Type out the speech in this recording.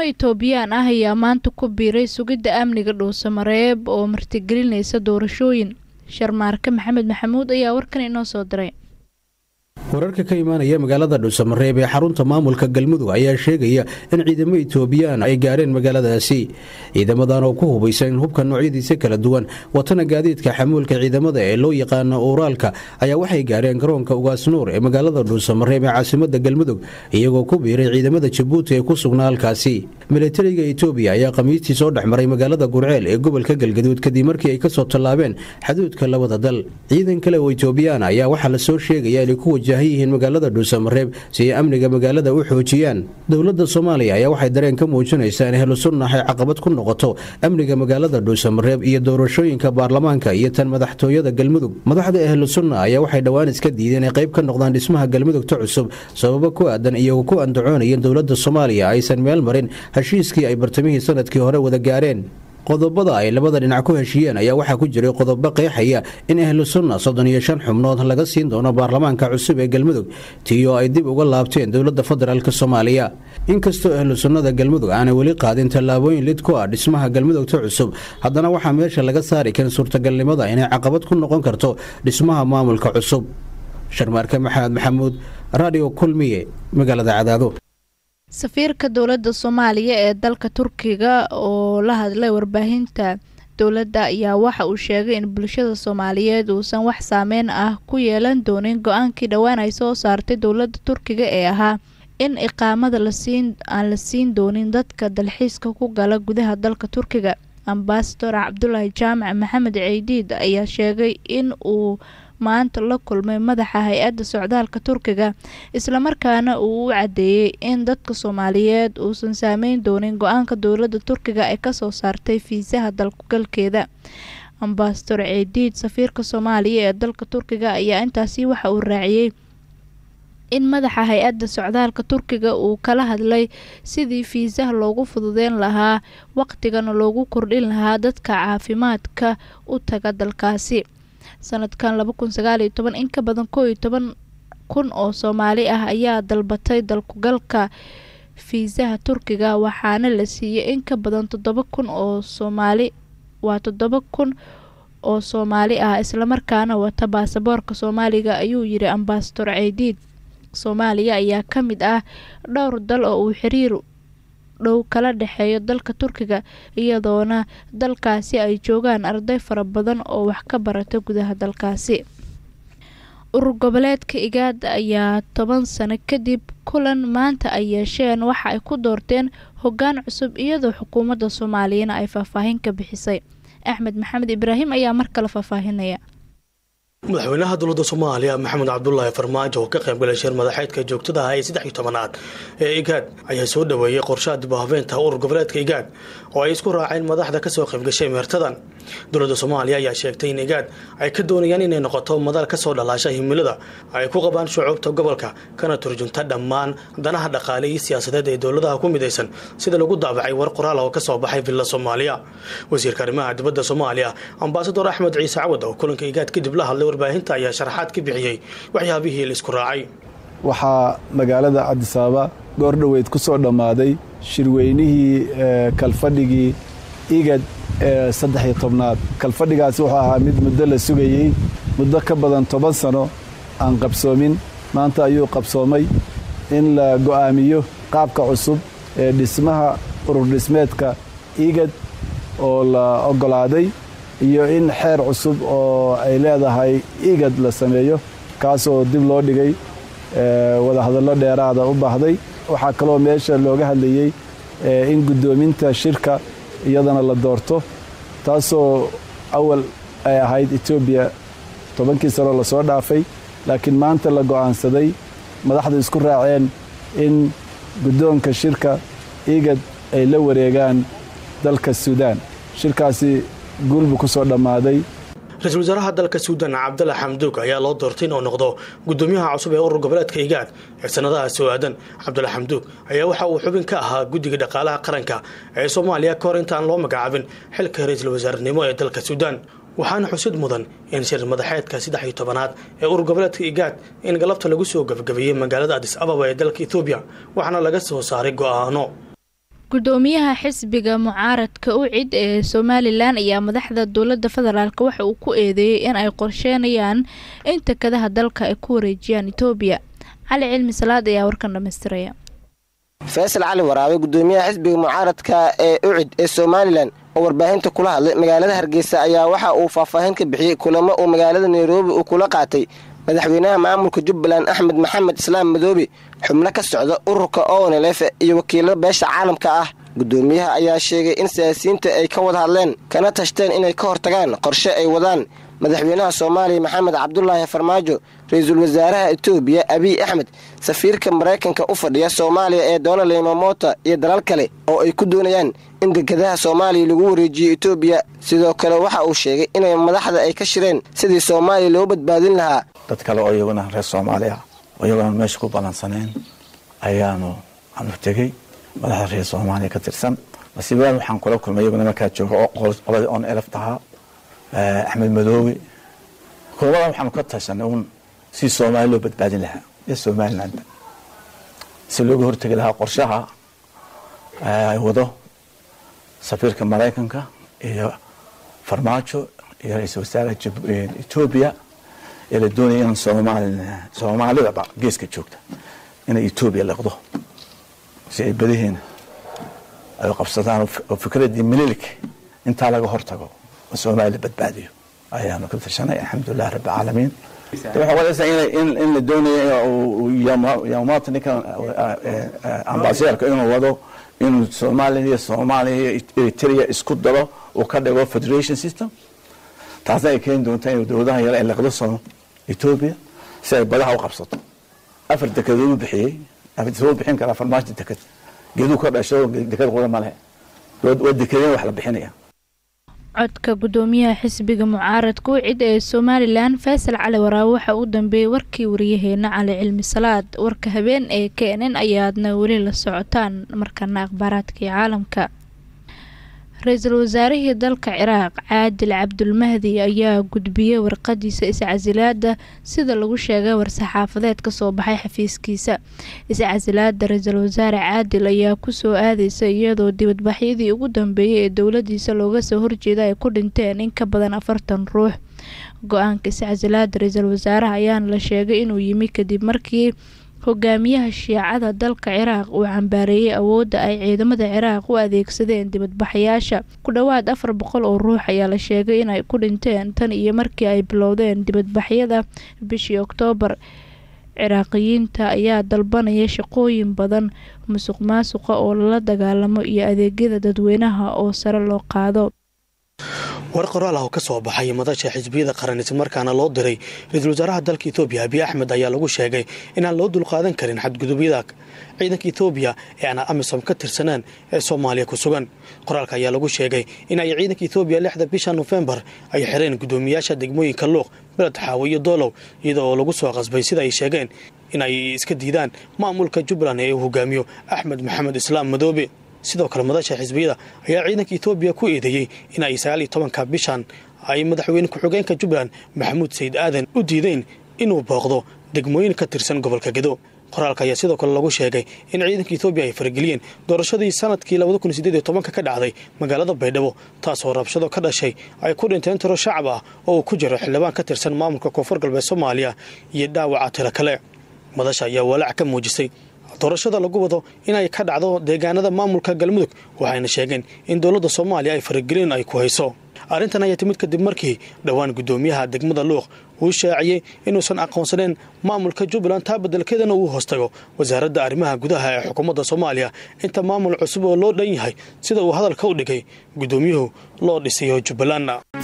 itoobiyaan ah ayaa maanta ku biiray sugidda amniga dhuusamareeb oo martigelinaysa doorashooyin sharmaarke maxamed maxamuud ayaa warkan inoo soo diray wararka ka imaanaya magaalada dhuusamareeb ee xarunta maamulka galmudug ayaa sheegaya in ciidamo itoobiyaan ay gaareen magaaladaasi ciidamadan oo ku hubaysan hubka noocyadiisa kala duwan watana gaadiidka xamuulka ciidamada ee loo yaqaano uuraalka ayaa waxay gaareen garoonka ugaasnuur ee magaalada dhuusamareeb ee caasimada galmudug iyagoo ku biiray ciidamada jabuuti ee ku sugnaa halkaasi milatariga itoobiya ayaa khamiistii soo dhexmaray magaalada gurceel ee gobolka galgaduud kadib markii ay kasoo tallaabeen xaduudka labada dal ciidan kale oo itoobiyaan ayaa waxaa lasoo sheegaya inay ku wajahan yihiin magaalada dhuusamareeb si ay amniga magaalada u xoojiyaan dowladda soomaaliya ayaa waxay dareen ka muujinaysaa in ahlu sunnax ay caqabad ku noqoto amniga magaalada dhuusamareeb iyo doorashooyinka baarlamaanka iyo tan madaxtooyada galmudug madaxda ahlu sunna ayaa waxay dhowaan iska diideen inay qayb ka noqdaan dhismaha galmudugta cusub sababo ku aadan iyagoo ku andacoonayeen dowladda soomaaliya aysan meel marin heshiiskii ay bartamihii sanadkii hore wada gaareen qodobada ay labada dhinac ku heshiiyeen ayaa waxaa ku jiray qodobo qeexaya in ahlu sunna soddon iyo shan xubnood laga siin doono baarlamaanka cusub ee galmudug tii oo ay dib uga laabteen dowladda federaalk soomaaliya inkastoo ahlu sunnada galmudug aanay weli qaadin tallaabooyin lid ku ah dhismaha galmudugta cusub haddana waxaa meesha laga saari karin suurtagalnimada inay caqabad ku noqon karto dhismaha maamulka cusub sharmaarke maxamed maxamuud radio kulmiye magaalada cadaado safiirka dowladda soomaaliya ee dalka turkiga oo la hadlay warbaahinta dowladda ayaa waxa uu sheegay in bulshada soomaaliyeed uusan wax saameyn ah ku yeelan doonin go-aankii dhowaan ay soo saartay dowladda turkiga ee ahaa in iqaamada aan la siin doonin dadka dalxiiska ku gala gudaha dalka turkiga ambasador cabdulaahi jaamac maxamed ceydiid ayaa sheegay in uu maanta la kulmay madaxa hay-adda socdaalka turkiga islamarkaana uu u cadeeyey in dadka soomaaliyeed uusan saameyn doonin go-aanka dowladda turkiga ay kasoo saartay fiisaha dalkugalkeeda ambasador ceediid safiirka soomaaliya ee dalka turkiga ayaa intaasi waxa uu raaciyey in madaxa hay-adda socdaalka turkiga uu kala hadlay sidii fiisaha loogu fududeyn lahaa waqtigana loogu kordhin lahaa dadka caafimaadka u taga dalkaasi sanadkan laba kun sagaaliyo toban in ka badan koo iyo toban kun oo soomaali ah ayaa dalbatay dalkugalka fiisaha turkiga waxaana la siiyey in ka badan toddoba kun oo soomaali waa toddoba kun oo soomaali ah islamarkaana wata baasaboorka soomaaliga ayuu yiri ambasador ceydiid soomaaliya ayaa ka mid ah dhowr dal oo uu xiriir dhow kala dhexeeyo dalka turkiga iyadoona dalkaasi ay joogaan arday fara badan oo wax ka barata gudaha dalkaasi urur goboleedka igaada ayaa toban sano kadib kulan maanta ay yeesheen waxa ay ku doorteen hoggaan cusub iyadoo xukuumadda soomaaliyana ay faahfaahin ka bixisay axmed maxamed ibraahim ayaa mar kale faahfaahinaya madaxweynaha dowladda soomaaliya maxamed cabdulaahi farmaajo oo ka qaybgalay shir madaxeedka joogtada ah ee saddex iyo tobanaad ee igaad ayaa soo dhoweeyey qorshaha dib u habeenta urur goboleedka igaad oo ay isku raaceen madaxda kasoo qaybgashay meertadan dowladda soomaaliya ayaa sheegtay in igaad ay ka doonayaan inay noqoto madal kasoo dhalaasha himilada ay ku qabaan shucuubta gobolka kana turjunta dhammaan danaha dhaqaale iyo siyaasadeed ee dowladaha ku midaysan sida lagu daabacay war qoraal oo kasoo baxay villa soomaaliya wasiirka arrimaha dibadda soomaaliya ambasador axmed ciise cawad oo kulanka igaad kadib la hadlay warbaahinta ayaa sharaxaad ka bixiyey waxyaabihii la isku raacay waxaa magaalada cabdisaaba goor dhoweyd ku soo dhammaaday shirweynihii kalfadhigii igad ee saddex iyo tobnaad kalfadhigaasi wuxuu ahaa mid muddo la sugayey muddo ka badan toban sano aan qabsoomin maanta ayuu qabsoomay in la go'aamiyo qaabka cusub ee dhismaha urur dhismeedka igad oo la oggolaaday iyo in xeer cusub oo ay leedahay igad la sameeyo kaasoo dib loo dhigay wadahadallo dheeraada u baahday waxaa kaloo meesha looga hadlayey in guddoominta shirka iyadana la doorto taasoo awal ay ahayd etoobiya tobankii sano lasoo dhaafay laakiin maanta la go'aansaday madaxdu isku raaceen in guddoonka shirka igad ay la wareegaan dalka suudaan shirkaasi guulbu ku soo dhammaaday ra-iisul wasaaraha dalka suudan cabdalla xamduug ayaa loo doortay inuu noqdo gudoomiyaha cusub ee urur goboleedka igaad ee sanadaha soo aadan cabdalla xamduug ayaa waxa uu xubin ka ahaa guddiga dhaqaalaha qaranka ee soomaaliya ka hor intaan loo magacaabin xilka ra-iisul wasaarenimo ee dalka suudaan waxaana xusid mudan in shir madaxeedka saddex iyo tobanaad ee urur goboleedka igaad in galabta lagu soo gabagabeeyey magaalada adis ababa ee dalka ethoobiya waxaana laga soo saaray go'aano gudoomiyaha xisbiga mucaaradka ucid ee somalilan ayaa madaxda dowlada federaalk waxa uu ku eedeeyey in ay qorsheynayaan in takadaha dalka ay ku wareejiyaan etoobiya cali cilmi salaad ayaa warkan dhamaystiraya faysal cali waraabe gudoomiyaha xisbiga mucaaradka ee ucid ee somalilan oo warbaahinta kula hadlay magaalada hargeysa ayaa waxa uu faahfaahin ka bixiyey kulamo uu magaalada nairobi uu kula qaatay madaxweynaha maamulka jubbaland axmed maxamed islaam madoobe xubno ka socda ururka oonelefe iyo wakiilada beesha caalamka ah gudoomiyaha ayaa sheegay in siyaasiyiinta ay ka wada hadleen kana tashteen inay ka hortagaan qorshe ay wadaan madaxweynaha soomaaliya maxamed cabdulaahi farmaajo ra-iisul wasaaraha etoobiya abiy axmed safiirka maraykanka u fadhiya soomaaliya ee donald mamota iyo dalal kale oo ay ku doonayaan in degadaha soomaaliya lagu wareejiyo etoobiya sidoo kale waxa uu sheegay inay madaxda ay ka shireen sidii soomaaliya loo badbaadin lahaa dad kale oo iyaguna reer soomaaliya oo iyaguna meesha ku ballansanayn ayaanu aanu tegey madaxda reer soomaaliya ka tirsan masiibadaan waxaan kula kulmay iyaguna markaa jooga qoladii on elef tahaa axmed madoobe kulamadan waxaanu ka tashanay uun si soomaaliya loo badbaadin lahaa iyo somalilandba si looga hortegi lahaa qorshaha ay wado safiirka maraykanka iyo farmaajo iyo ra-iisul wasaaraha etoobiya ee la doonaya in soomaalidaba geeska joogta inay etoobiya liqdo si ay badihiina ay qabsadaan oo fikraddii mililik intaa laga hortago oo soomaaliya badbaadiyo ayaanu ka tashanay alxamdulilah rabbi caalamiin waxay wadaysaa in la doonayo yamaata ninkan ambasaderka inuu wado inuu soomaaliya iyo soomaaliya iyo eritrea isku dalo uu ka dhigo federation system taasna ay keeni doontaa inuu dowladaha yare ay liqdo soo etoobiya si ay badaha u qabsato afar dekedood u bixiyey soo bixin karaa farmaajo deked geeduu ka dhasho deked quda ma lehe waa dekedeen wax la bixinaya codka gudoomiyaha xisbiga mucaaradka ucid ee somalilan faysal cali waraabe waxa uu dambeeyey warkii wariyaheena cali cilmi salaad warka habeen ee keenan ayaadna weli la socotaan markana akhbaaraadkii caalamka ra-iisul wasaarihii dalka ciraaq caadil cabdulmahdi ayaa gudbiyey warqadiisa iscasilaada sida lagu sheegay war-saxaafadeed kasoo baxay xafiiskiisa iscasilaada ra-iisul wasaare caadil ayaa kusoo aadeysa iyadoo dibadbaxyadii ugu dambeeyay ee dowladiisa looga soo horjeeda ay ku dhinteen in ka badan afartan ruux go-aanka iscasilaada ra-iisul wasaaraha ayaana la sheegay inuu yimi kadib markii hogaamiyaha shiicada dalka ciraaq uu cambaareeyey awoodda ay ciidamada ciraaq u adeegsadeen dibadbaxayaasha ku dhowaad afar boqol oo ruux ayaa la sheegay inay ku dhinteen tan iyo markii ay bilowdeen dibadbaxyada bishii oktoobar ciraaqiyiinta ayaa dalbanaya shaqooyin badan musuq maasuqa oo lala dagaalamo iyo adeegyada dadweynaha oo sare loo qaado war qoraal ah oo ka soo baxay madasha xisbiyada qaran islamarkaana loo diray ra-iisul wasaaraha dalka etoobiya abiy axmed ayaa lagu sheegay inaan loo dulqaadan karin xadgudubyada ciidanka etoobiya ee aan amisom ka tirsanaan ee soomaaliya ku sugan qoraalka ayaa lagu sheegay in ay ciidanka etoobiya lixda bisha nofembar ay xireen gudoomiyaasha degmooyinka luuq beled xaawo iyo doolow iyadoo lagu soo qasbay sida ay sheegeen in ay iska diidaan maamulka jubbaland ee uu hogaamiyo axmed maxamed islaam madoobe sidoo kale madasha xisbiyada ayaa ciidanka etoobiya ku eedeeyey in ay sagaaliyo tobanka bishan ay madaxweyne ku-xigeenka jubbaland maxamuud sayid aadan u diideen inuu booqdo degmooyin ka tirsan gobolka gedo qoraalka ayaa sidoo kale lagu sheegay in ciidanka etoobiya ay farageliyeen doorashadii sanadkii ka dhacday magaalada baydhabo taasoo rabshado ka dhashay ay ku dhinteen tiro shacab ah oo uu ku jiro xildhibaan ka tirsan maamulka koonfur galbeed soomaaliya iyo dhaawaca tiro kale madasha ayaa walaac ka muujisay doorashada lagu wado inay ka dhacdo deegaanada maamulka galmudug waxayna sheegeen in dowladda soomaaliya ay faragelin ay ku hayso arrintan ayaa timid kadib markii dhowaan guddoomiyaha degmada luuq uu shaaciyey inuusan aqoonsaneen maamulka jubbaland taa beddelkeedana uu hoostago wasaaradda arrimaha gudaha ee xukuumadda soomaaliya inta maamul cusub oo loo dhan yahay sida uu hadalka u dhigay guddoomiyuhu loo dhisayo jubbaland